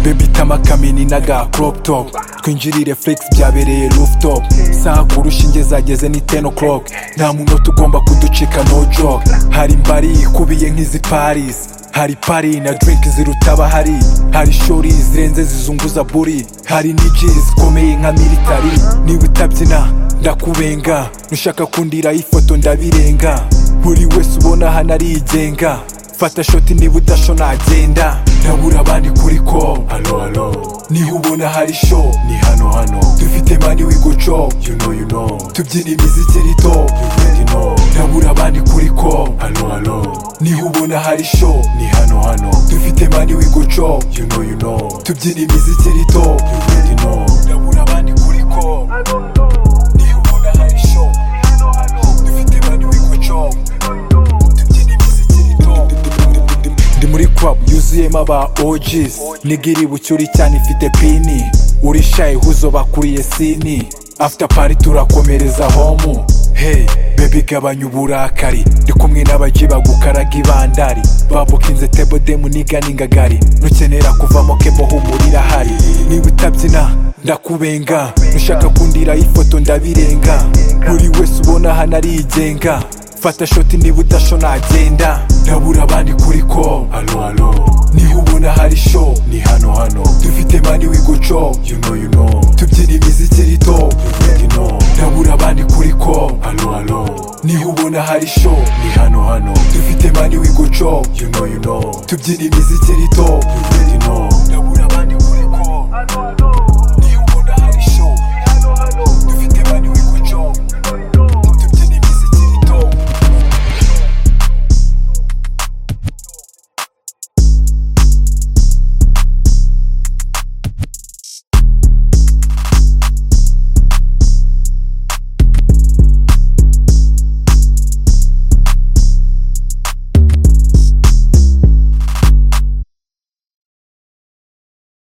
baby tama kamini n'aga crop top twinjirire flex byabereye rooftop saa ku rushinge zageze ni 10 o'clock nta munota ugomba kuducika no joke hari mbari ikubiye nk'izi paris hari pari na drink ziruta abahari hari shori zirenze zizunguza buri hari niji zikomeye nka militari niba utabyina ndakubenga nushaka kundira ifoto ndabirenga buri wese ubona hano arigenga fata shoti niba udasho nagenda ndabura abandi kuri ko halo halo niba ubona hari sho ni hano hano dufite mani wiguco you know you know tubyina imiziki rito you already know ndabura abandi kuri ko halo halo niba ubona hari sho ni hano hano dufite mani wiguco you know you know tubyina imiziki rito you already know ndabura abandi kuri ko niba ubona hari sho ni hano hano dufite mani wiguco tubyina imiziki rito ndi muri club yuzuyemo aba OGs nigiri bucyuri cyane ifite pini uri shy huzo bakuriye sini after party turakomereza homu hey baby gabanya uburakari ndi kumwe n'abaji bagukaraga ibandari babukinze table demu niga n'ingagari nukenera kuvamo kebo humurira hari niba utabyina ndakubenga nushaka kundira ifoto ndabirenga buri wese ubona hano arigenga fata shoti niba udasho nagenda ndabura abandi kuri ko halo halo niba ubona hari sho ni hano hano dufite mani wiguco you know you know tubyina imiziki rito you already know ndabura abandi kuri ko halo halo niba ubona hari sho ni hano hano dufite mani wiguco you know you know tubyina imiziki rito you already know